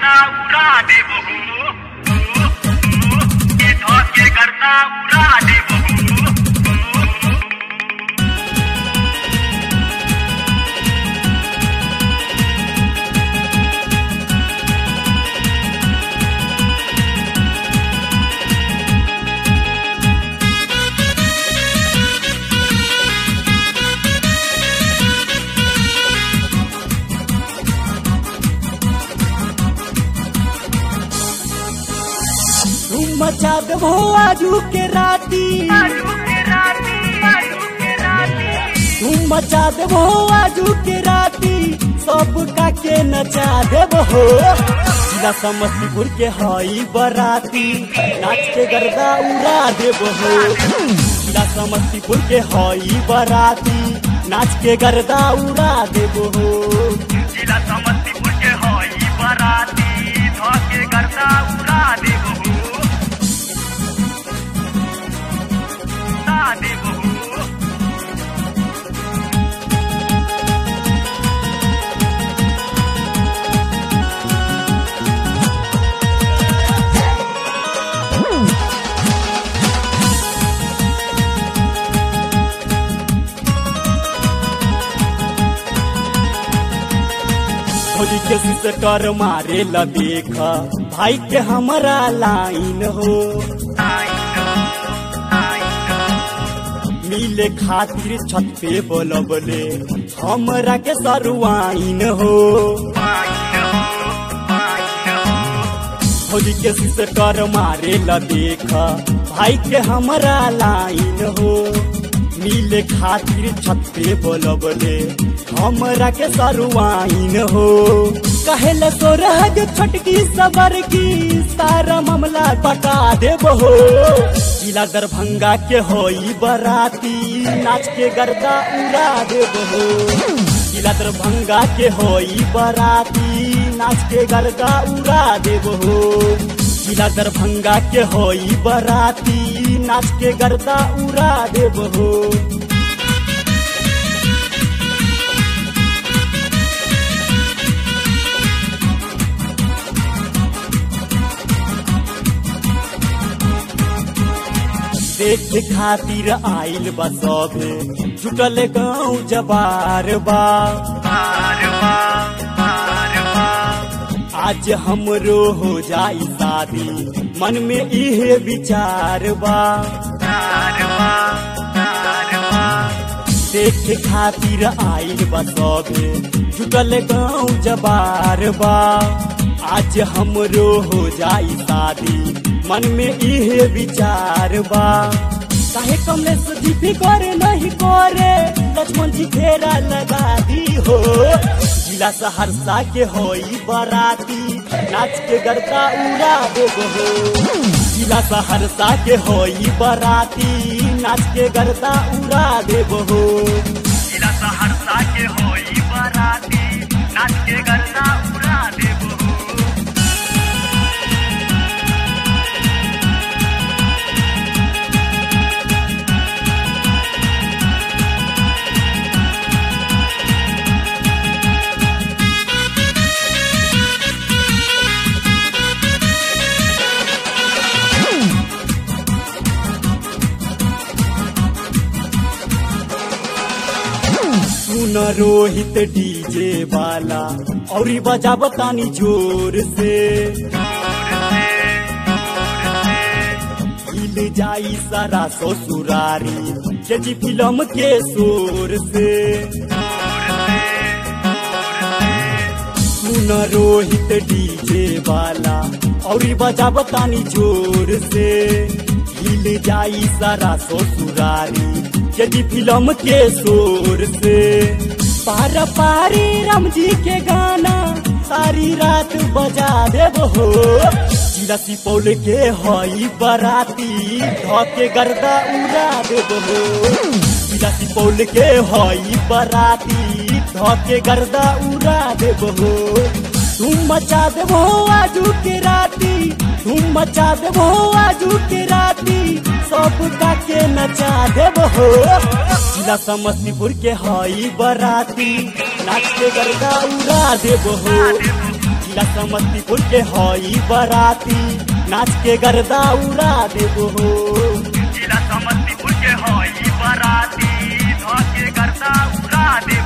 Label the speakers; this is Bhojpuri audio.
Speaker 1: करता उड़ा देबो ये धके करता उड़ा देबो
Speaker 2: तुम मचा देबो आजू के राती तुम मचा देबो आजू के राती सब का के नचा देबो हो जिला समस्तीपुर के हई बराती नाच के गर्दा उड़ा देबो हो जिला समस्तीपुर के हई बराती नाच के गर्दा उड़ा देबो हो
Speaker 1: जिला समस्तीपुर के हई बराती धके करता उड़ा देबो उड़ा देबो
Speaker 2: होली के सिस्टर मारे ला देखा भाई के हमारा लाइन हो मिले खातिर छत पे बोलबले हमरा के सरुआइन हो होली के सिस्टर मारे ला देखा भाई के हमारा लाइन हो मिले खातिर छत पे बोलबले हमरा के सरुआइन हो कहेले तो रह जो छटकी सबर की सारा मामला बता देब हो जिला दरभंगा के होई बराती नाच के गर्दा उड़ा देब हो जिला दरभंगा के होई बराती नाच के गर्दा उड़ा देब हो जिला दरभंगा के होई बराती नाच के गर्दा उड़ा देब हो देख खातिर आइल बा सभे जुटल गाँव जबार बा आज हमरो हो जाई शादी मन में इहे विचार बा देख खातिर आइल बा सभे जुटल गाँव जबार बा आज हमरो हो जाई शादी मन में इहे विचार बा काहे कमलेश जी भी करे नहीं करे लक्ष्मण जी घेरा लगा दी हो जिला सहरसा के होई बराती नाच के गरका उड़ा देबो हो जिला सहरसा के होई बराती नाच के गरका उड़ा देबो हो
Speaker 1: जिला सहरसा के होई बराती नाच के गरदा उड़ा देबो
Speaker 2: सुन रोहित डीजे वाला और बजा बतानी जोर से हिल जाई सारा ससुरारी के जी फिल्म के शोर से सुन रोहित डीजे वाला और बजा बतानी जोर से हिल जाई सारा ससुरारी यदि फिल्म के शोर से पार पारी राम जी के गाना सारी रात बजा देब हो जिला सुपौल के हई बराती धके गर्दा उड़ा देब हो जिला सुपौल के हई बराती धके गर्दा उड़ा देब हो तुम मचा देबो आजू के राती तुम मचा देबो आजू के राती सब का के नचा देबो जिला समस्तीपुर के हई बराती नाच के गर्दा उड़ा देबो जिला समस्तीपुर के हई बराती नाच के गर्दा उड़ा देबो हो
Speaker 1: जिला समस्तीपुर के हई बराती धके करता उड़ा दे